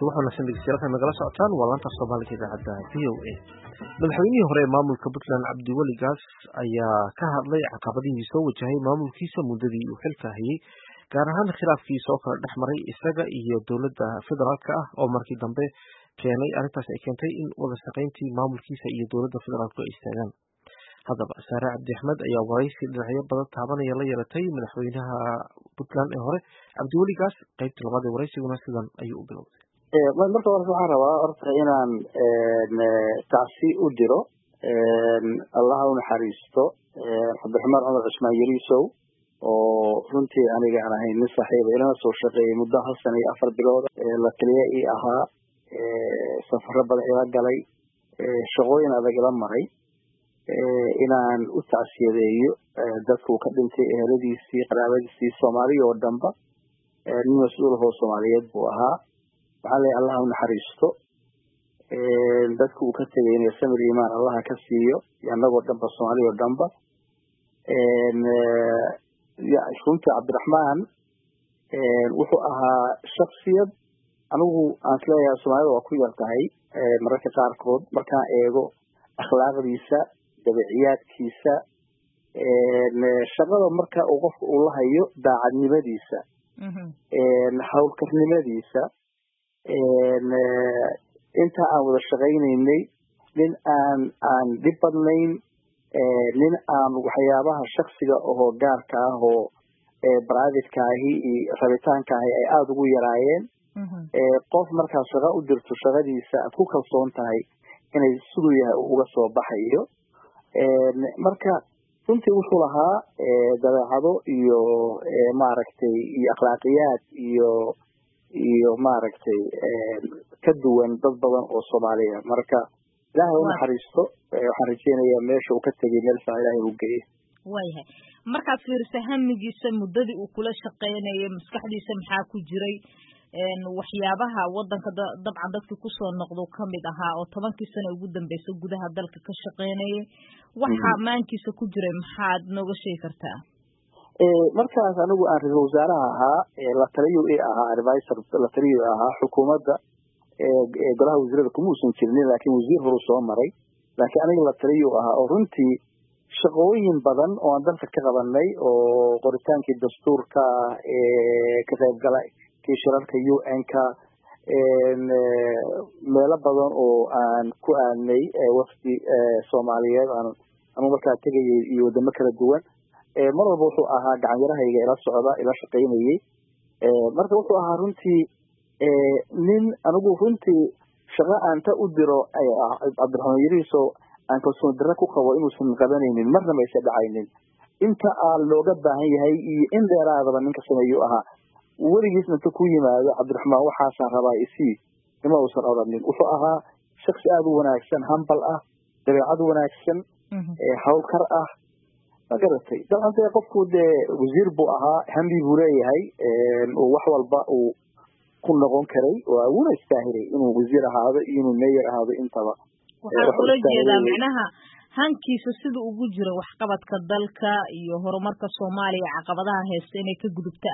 subax wanaagsan dhegeystayaal nagala socotaan waa laanta soomaaliga idaacadda v o a madaxweynihii hore ee maamulka puntland cabdiweli gaas ayaa ka hadlay caqabadihii soo wajahay maamulkiisa muddadii uu xilka hayay gaar ahaan khilaafkii soo kala dhex maray isaga iyo dowladda federaalka ah oo markii dambe keenay arrintaas ay keentay in wada shaqayntii maamulkiisa iyo dowladda federaalku ay istaagaan haddaba saare cabdi axmed ayaa waraysi dhinacyo badan taabanaya la yeelatay madaxweynaha puntland ee hore cabdiweli gaas qaybta labaad ee waraysiguna sidan ayuu u bilowday marka hore waxaan rabaa horta inaan tacsi u diro allaha u naxariisto cabdiraxmaan cumar cusmaan yariisow oo runtii aniga aan ahayn nin saaxiiba ilana soo shaqeeyay muddo hal sana iyo afar bilood la taliya ii ahaa safaro badan ila galay shaqooyin adag ila maray inaan u tacsiyadeeyo dadkuu ka dhintay eheladiisii qaraabadiisii soomaaliya oo dhanba nin mas-uul ahoo soomaaliyeed buu ahaa waxaan leeyahay allaha u naxariisto dadka uu ka tegayna samir imaan allaha ka siiyo iyo annagoo dhanba soomaaliya oo dhanba runtii cabdiraxmaan wuxuu ahaa shaksiyad anigu aan isleeyahay soomaalida waa ku yar tahay mararka qaarkood markaan eego akhlaaqdiisa dabiciyaadkiisa shaqada marka uu qofka uu la hayo daacadnimadiisa hawlkarnimadiisa inta aan wada shaqaynaynay nin aan aan dhib badnayn nin aan waxyaabaha shaksiga ahoo gaarka ah oo baraadidka ahi iyo rabitaanka ahi ay aada ugu yaraayeen qof markaa shaqa u dirto shaqadiisa aad ku kalsoon tahay inay siduu yahay uga soo baxayo marka runtii wuxuu lahaa dabeecado iyo maaragtay iyo akhlaaqiyaad iyo iyo maaragtay ka duwan dad badan oo soomaaliya marka ilaahay u naxariisto waxaan rajeynayaa meesha uu ka tegay meel saa ilaahay u geeyo waayahay markaad fiirisa hamigiisa muddadii uu kula shaqeynayay maskaxdiisa maxaa ku jiray waxyaabaha wadanka dabcan dadkii kusoo noqdo kamid ahaa oo tobankii sano ugu dambeysay gudaha dalka ka shaqeynayay waxa maankiisa ku jiray maxaad nooga sheegi kartaa markaas anigu aan ra-isul wasaaraha ahaa la taliyo i ahaa advisor la taliyo ahaa xukuumadda golaha wasiirada kuma uusan jirinin laakiin wasiir horu soo maray laakiin aniga la taliyo ahaa oo runtii shaqooyin badan oo aan dalka ka qabanay oo qoritaankii dastuurka ka qaybgala kii shirarka u n-ka meelo badan oo aan ku aadnay wafdi soomaaliyeed aan anu markaa tegayay iyo wadamo kala duwan mar walba wuxuu ahaa gacanyarahayga ila socda ila shaqaynayey marka wuxuu ahaa runtii nin anigu runtii shaqa aan ta u diro cabdiraxmaan yariiso aan kalsoon darre ku qabo inuusan qabanaynin marna mayse dhacaynin inta aa looga baahan yahay iyo in dheeraadaba ninka sameeyuu ahaa weligiisna inta ku yimaado cabdiraxmaan waxaasaan rabaa isii nima uusan odhanin wuxuu ahaa shaksi aada u wanaagsan hambal ah dabeecad wanaagsan hawlkar ah ma garatay dabcan dee qofku dee wasiir buu ahaa hambi buu leeyahay wax walba uu ku noqon karay oo wuuna istaahilay inuu wasiir ahaado iyo inuu meyer ahaado intaba waxaan ula jeedaa macnaha hankiisa sida ugu jiro waxqabadka dalka iyo horumarka soomaaliya caqabadaha haysta inay ka gudubta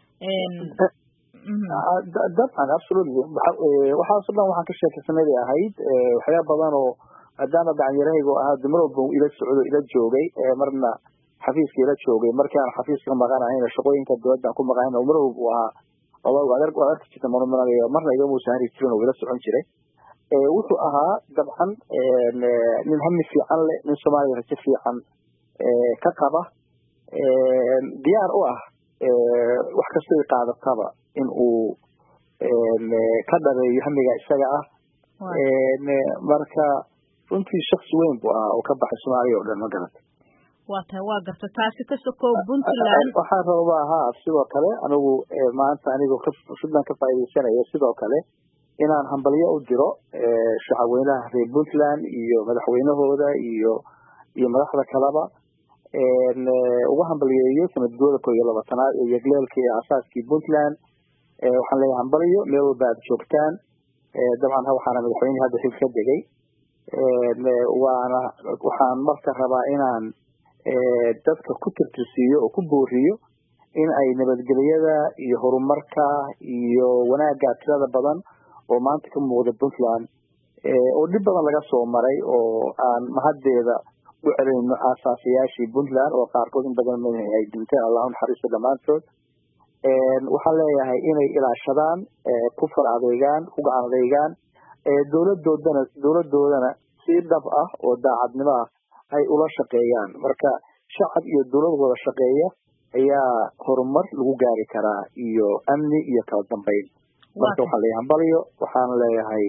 ah dabcan absolutely waxaaso dhan waxaan ka sheekaysanay ahayd waxyaaba badan oo maadaama gacanyarahayga oo ahaa mar walba ila socdo ila joogay marna xafiiska ila joogay markii aan xafiiska maqanahayna shaqooyinka dowladda aan ku maqanayna mar walba uu ahaa waad arki jirta marmaranayo marna igamuusan hari jirin oo ila socon jiray wuxuu ahaa dabcan nin hami fiican leh nin soomaaliya rajo fiican ka qaba diyaar u ah wax kastoo qaadataba in uu ka dhabeeyo hamiga isaga ah marka runtii shaksi weyn buu ahaa oo ka baxay soomaaliya oo dhan ma garata waa tahay waa garta taasi ka sokow puntland waxaan rabaa haa sidoo kale anigu maanta anigoo fursadan ka faa'iidaysanaya sidoo kale inaan hambalyo u diro shacabweynaha reer puntland iyo madaxweynahooda iyo iyo madaxda kaleba uga hambalyeeyo sanadgooda koo iyo labaatanaad ee yegleelka iyo asaaskii puntland waxaan leeyahay hambalyo meel walba aad joogtaan dabcan waxaana madaxweynihii hadda xil ka degay waana waxaan marka rabaa inaan dadka ku tirtirsiiyo oo ku booriyo in ay nabadgelyada iyo horumarka iyo wanaagga tirada badan oo maanta ka muuqda puntland oo dhib badan laga soo maray oo aan mahaddeeda u celinayno aasaasayaashii puntland oo qaarkood in badan ay dhinteen allahu naxariisto dhammaantood waxaan leeyahay inay ilaashadaan ku far adeegaan ku gacan adeegaan dowladoodana dowladoodana si dhab ah oo daacadnimo ah ay ula shaqeeyaan marka shacab iyo dowlad wada shaqeeya ayaa horumar lagu gaari karaa iyo amni iyo kala dambeyn marka waxaan leeyahay hambalyo waxaan leeyahay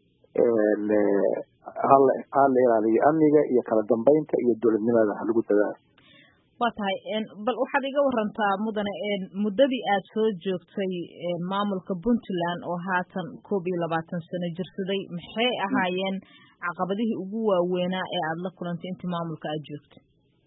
hala hala ilaaliyo amniga iyo kala dambeynta iyo dowladnimada halagu dadaalo waa tahay bal waxaad iga warantaa mudane muddadii aad soo joogtay maamulka puntland oo haatan koob iyo labaatan sano jirsaday maxay ahaayeen caqabadihii ugu waaweynaa ee aada la kulantay intii maamulka aad joogtay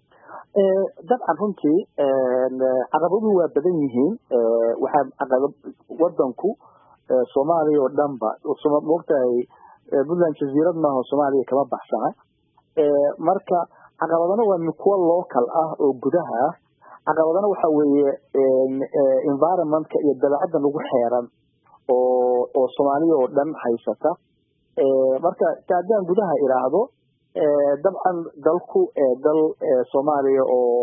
dabcan runtii caqabaduhu waa badan yihiin waxaa caqaba wadanku soomaaliya oo dhanba maogtahay puntland jaziirad maaha soomaaliya kama baxsana marka caqabadana waa kuwa local ah oo gudaha ah caqabadana waxa weeye environmentka iyo dabeecadda lagu xeeran oo oo soomaaliya oo dhan haysata marka haddaan gudaha iraahdo dabcan dalku dal soomaaliya oo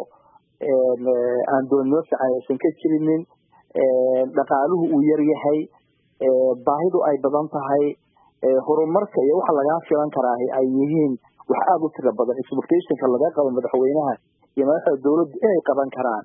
aan dowladnimo fiican aysan ka jirinin dhaqaaluhu uu yar yahay baahidu ay badan tahay horumarka iyo waxa lagaa filan karaa ay yihiin wax aada u tira badan expectationka laga qabo madaxweynaha iyo madaxda dowladda inay qaban karaan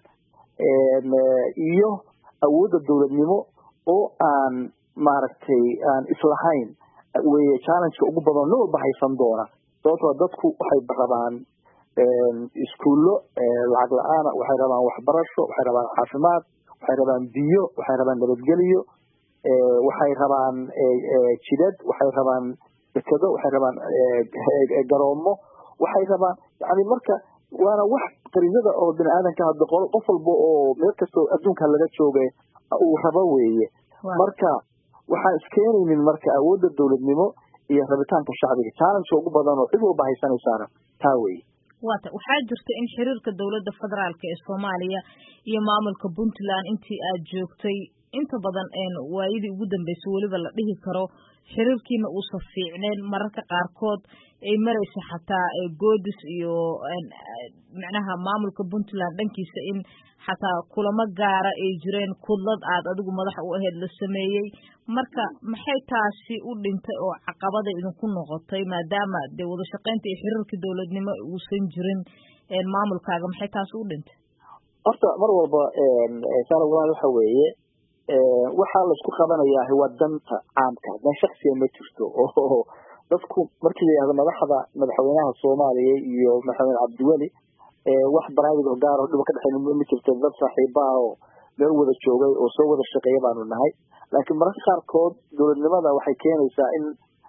iyo awoodda dowladnimo oo aan maaragtay aan islahayn weye challengeka ugu badan nin walba haysan doona sababtoo dadku waxay rabaan iskuullo lacag la-aana waxay rabaan waxbarasho waxay rabaan caafimaad waxay rabaan biyo waxay rabaan nabadgelyo waxay rabaan jidad waxay rabaan dekado waxay rabaan garoomo waxay rabaan yani marka waana wax qarinada oo bini aadanka hadda qolo qof walba oo meel kastoo adduunka laga joogay uu rabo weeye marka waxaan iskeenaynin marka awoodda dowladnimo iyo rabitaanka shacbiga challengeka ugu badan oo cid walba haysanaysaana taa weye wata waxaa jirta in xiriirka dowladda federaalk ee soomaaliya iyo maamulka puntland intii aad joogtay inta badan waayadii ugu dambeysay weliba la dhihi karo xiriirkiina uusan fiicneen mararka qaarkood ay maraysa xataa goodis iyo macnaha maamulka puntland dhankiisa in xataa kulamo gaara ay jireen kudlad aad adigu madax u aheyd la sameeyey marka maxay taasi u dhintay oo caqabada idinku noqotay maadaama dee wada shaqaynta iyo xiriirkii dowladnimo uusan jirin maamulkaaga maxay taasi u dhintay horta mar walba sala walaal waxa weeye waxaa laisku qabanayaa waa danta caamka dan shaksiya ma jirto oo dadku markii la yihahdo madaxda madaxweynaha soomaaliya iyo madaxweyne cabdiweli wax private oo gaar oo dhiba ka dhexeyn ma jirto dad saaxiibaha oo meel wada joogay oo soo wada shaqeeya baanu nahay laakiin mararka qaarkood dowladnimada waxay keenaysaa in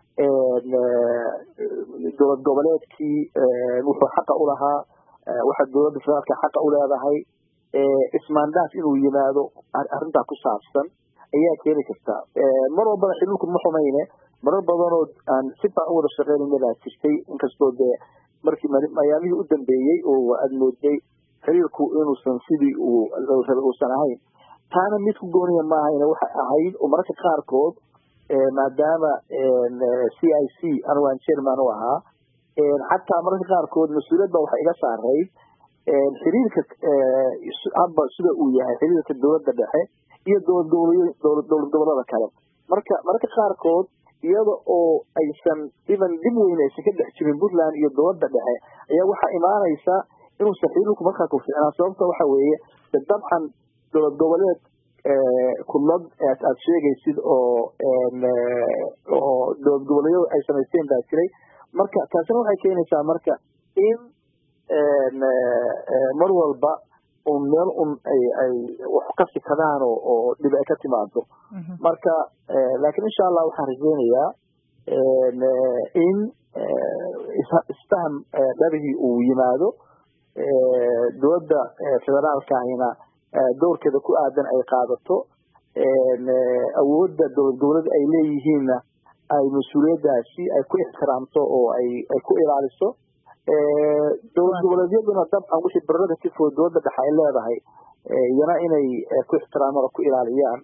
dowlad goboleedkii wuxuu xaqa u lahaa waxa dowladda federaalka xaqa u leedahay ismaandaaf inuu yimaado arrintaa ku saabsan ayaa keeni karta mar walbana xiriirku ma xumayne marar badanoo aan si faa u wada shaqeynayna baa jirtay inkastoo dee markii mayaamihii u dambeeyey oo aad mooday xiriirku inuusan sidii uu rabay uusan ahayn taana mid ku gooniya ma ahayne waxay ahayd oo mararka qaarkood maadaama c i c anigu aan chairman u ahaa xataa mararka qaarkood mas-uuliyad ba waxay iga saarayd xiriirka hadba sida uu yahay xiriirka dowladda dhexe iyo dowlad gobolyo dowlad gobolada kale marka mararka qaarkood iyada oo aysan even dhib weyn aysan ka dhex jirin puntland iyo dowladda dhexe ayaa waxaa imaanaysa inuusan xiriirku markaa ku ficnaa sababta waxa weeye de dabcan dowlad goboleed kudlad aad sheegaysid oo oo dowlad goboleedyadu ay samaysteen baa jiray marka taasina waxay keenaysaa marka in mar walba un meel un ay ay wax ka sikadaan oo oo dhib ay ka timaado marka laakiin insha allah waxaan rajeynayaa in isfaham dhabihii uu yimaado dowladda federaalkahina doorkeeda ku aadan ay qaadato awoodda dowlad goboleed ay leeyihiinna ay mas-uuliyaddaasi ay ku ixtiraamto oo ay ay ku ilaaliso dowlad goboleedyaduna dabcan wixii barada tifoo dowladda dhexe ay leedahay iyana inay ku ixtiraamaan oo ku ilaaliyaan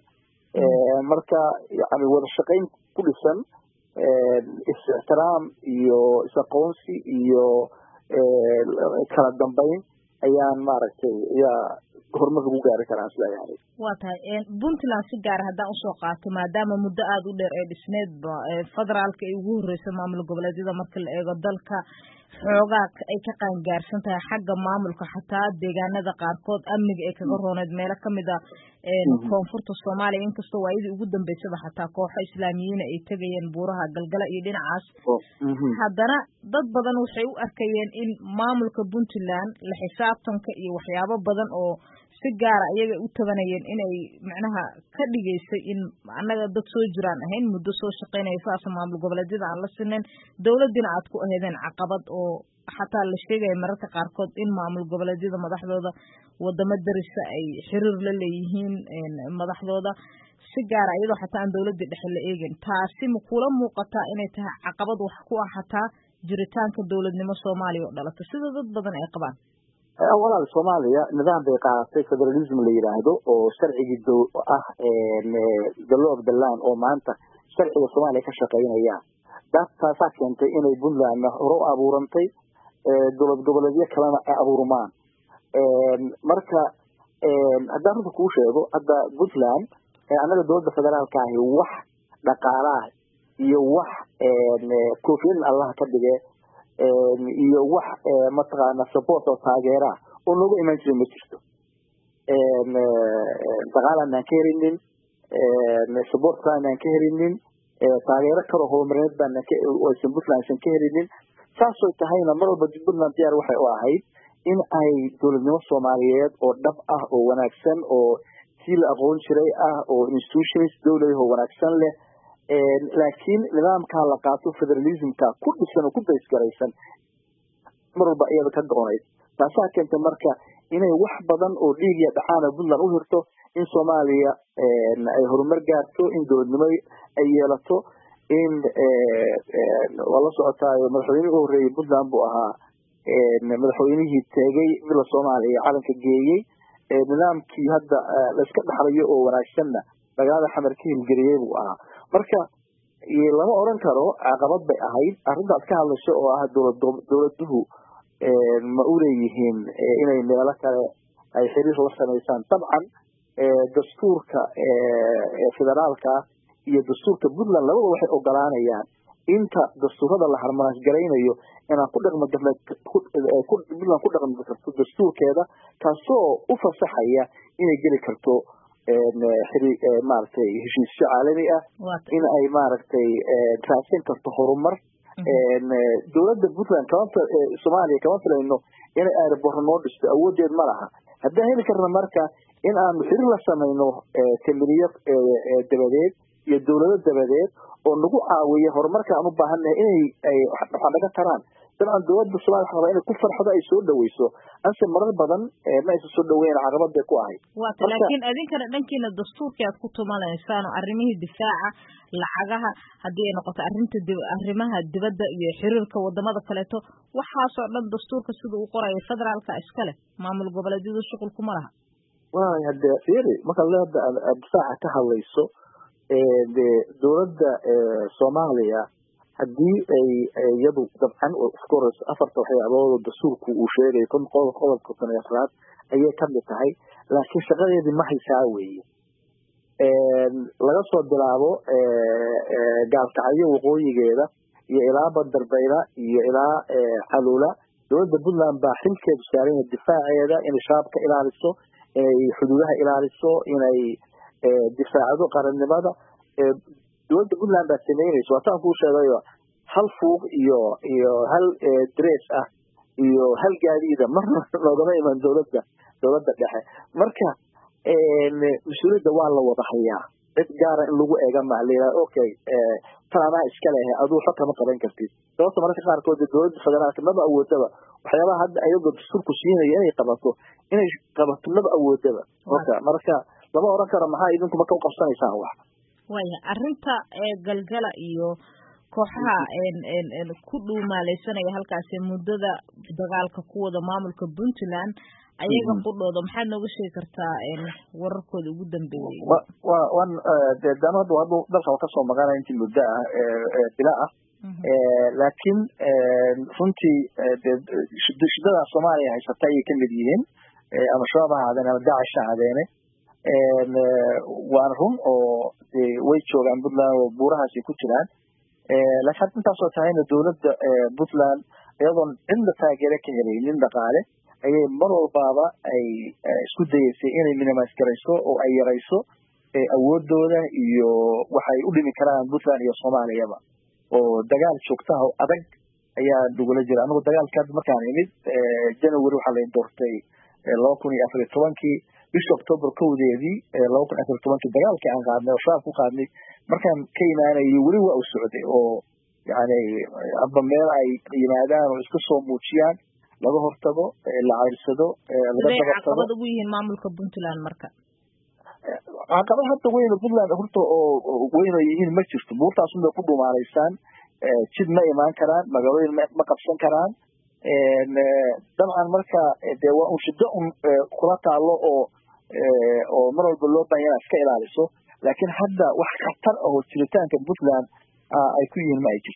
marka yani wada shaqayn ku dhisan is-ixtiraam iyo is-aqoonsi iyo kala dambayn ayaan maaragtay ayaa horumar lagu gaari karaa isleeyahay waa tahay puntland si gaara haddaan usoo qaato maadaama muddo aada u dheer ee dhisneedba federaalka ay ugu horreysa maamul goboleedyada marka la eego dalka xoogaa ay ka qaangaarsan tahay xagga maamulka xataa deegaanada qaarkood amniga ay kaga rooneed meelo kamid a koonfurta soomaaliya inkastoo waayadii ugu dambeysaba xataa kooxo islaamiyiina ay tegayeen buuraha galgala iyo dhinacaas haddana dad badan waxay u arkayeen in maamulka puntland la xisaabtanka iyo waxyaabo badan oo si gaara ayaga u tabanayeen inay macnaha ka dhigaysay in annaga dad soo jiraan ahayn muddo soo shaqaynaya saasa maamul goboleedyada aan la sinayn dowladdiina aad ku aheedeen caqabad oo xataa la sheegaya mararka qaarkood in maamul goboleedyada madaxdooda wadamo darisa ay xiriir la leeyihiin madaxdooda si gaara iyadoo xataa aan dowladii dhexe la eegin taasi ma kula muuqataa inay tahay caqabad wax ku ah xataa jiritaanka dowladnimo soomaaliya oo dhalata sida dad badan ay qabaan walaal soomaaliya nidaam bay qaadatay federalism la yidhaahdo oo sharcigii do ah the law of the land oo maanta sharciga soomaaliya ka shaqeynaya taasaa keentay inay puntlandna hore u abuurantay dowlad goboleedyo kalena ay abuurmaan marka haddaan runta kuu sheego hadda puntland annaga dowladda federaalka ahi wax dhaqaalaah iyo wax koofiyadin allaha ka dhige iyo wax mataqaana support oo taageera oo nooga imaan jira ma jirto daqaalanaan ka helinin support kalanaan ka helinin taageero kaloo horumarineed baanaysan puntland aysan ka helinin saasoo tahayna mar walba puntland diyaar waxay u ahayd in ay dowladnimo soomaaliyeed oo dhab ah oo wanaagsan oo sii la aqoon jiray ah oo institutions dowlad oo wanaagsan leh laakiin nidaamkaa la qaato federalismka ku dhisan oo ku baysgaraysan mar walba iyada ka go-onayd taasaa keentay marka inay wax badan oo dhiigiya dhaxaana puntland u hirto in soomaaliya ay horumar gaarto in dowladnimo ay yeelato in waa la socotaayo madaxweynihii u horreeyey puntland buu ahaa madaxweynihii teegay villa soomaaliya calanka geeyey nidaamkii hadda laiska dhaxlayo oo wanaagsanna magaalada xamar ka hilgeliyey buu ahaa marka lama oran karo caqabad bay ahayd arrintaas ka hadlasho oo ah dowladuhu ma u leeyihiin inay meelo kale ay xiriir la samaysaan dabcan dastuurka federaalka iyo dastuurka puntland labada waxay ogolaanayaan inta dastuurada la harmanaas garaynayo inaan ku dhaqmi puntland ku dhaqmi karto dastuurkeeda kaasoo u fasaxaya inay geli karto maaragtay heshiisyo caalami ah in ay maaragtay raadsan karto horumar dowladda puntland kama soomaaliya kama filayno inay airborn noo dhisto awoodeed ma laha haddaan heli karna marka in aanu xiriir la samayno kamiriyo dabadeed iyo dowlado dabadeed oo nagu caawiya horumarka aan u baahannahay inay ay waxaa naga taraan dabcan dowladda somalia waxa rabaa inay ku farxdo ay soo dhaweyso anse marar badan ma aysan soo dhaweyn caqabad bay ku ahayd wata laakiin idinkana dhankiina dastuurkii aad ku tumanaysaan oo arrimihii difaaca lacagaha haddii ay noqoto arrinta arrimaha dibadda iyo xiriirka wadamada kaleeto waxaasoo dhan dastuurka sida uu qorayo federaalka iskale maamul goboleedyadu shuqul kuma laha waay hade fiiri marka leeda difaaca ka hadlayso de dowladda soomaaliya haddii ay iyadu dabcan ofcourse afarta waxyaabood oo dastuurku uu sheegay qodobka kun iyo afraad ayay kamid tahay laakiin shaqadeedii ma haysaa weeye laga soo bilaabo gaalkacyo waqooyigeeda iyo ilaa bandarbayla iyo ilaa calula dowladda puntland baa xilkeedu saaran yahay difaaceeda inay shabaab ka ilaaliso inay xuduudaha ilaaliso inay difaacdo qarannimada dowladda puntland baa sameynaysa waataan kuu sheegayo hal fuuq iyo iyo hal dress ah iyo hal gaadiida marna loogama iman dowladda dowladda dhexe marka mas-uuliyadda waa la wada hayaa cid gaara in lagu eega maa layidhaha okay tan anaa iska lehe aduu xog kama qaban kartid sababta mararka qaarkood dowladda federaalka maba awoodaba waxyaabaha hadda ayagoo dastuurku siinaya inay qabato inay qabato maba awoodaba marka marka lama oran karo maxaa idinku marka u qabsanaysaan wax waya arrinta galgala iyo kooxaha ku dhuumaaleysanaya halkaasi muddada dagaalka ku wada maamulka puntland ayaga qudhooda maxaad nooga sheegi kartaa wararkooda ugu dambeeyey wa wan de dano hadda haddu dalka kasoo maqanaya intii muddo ah bila ah laakiin runtii de shidada soomaaliya haysata ayay kamid yihiin ama shabaab ha ahaadeen ama dacish ha ahaadeene waana run oo de way joogaan puntland oo buurahaasay ku jiraan laakiin hadda intaasoo tahayna dowladda puntland iyadoon cidna taageere ka helaynin dhaqaale ayay mar walbaaba ay isku dayeysay inay minimise garayso oo ay yarayso awoodooda iyo waxay u dhimi karaan puntland iyo soomaaliyaba oo dagaal joogtaha oo adag ayaa nagula jira anigu dagaalka hadda markaan imid january waxaa la doortay laba kun iyo afar iyo tobankii bishii october kowdeedii laba kun afar iyo tobankii dagaalkii aan qaadnay oo shabaab ku qaadnay markaan ka imaanayo weli waa u socday oo yani hadba meel ay yimaadaan oo iska soo muujiyaan laga hortago la ceyrsado laga dabaqsado caqabad ugu yihiin maamulka puntland marka caqabad hadda weyn puntland horta oo weyn oo yihiin ma jirto buurtaasun bay ku dhumaanaysaan jid ma imaan karaan magaalooyin ma qabsan karaan dabcan marka de waa un shiddo un kula taalo oo oo mar walba loo baahan inaad iska ilaaliso laakiin hadda wax khatar ahoo jiritaanka puntland ay ku yihiin ma ay jirto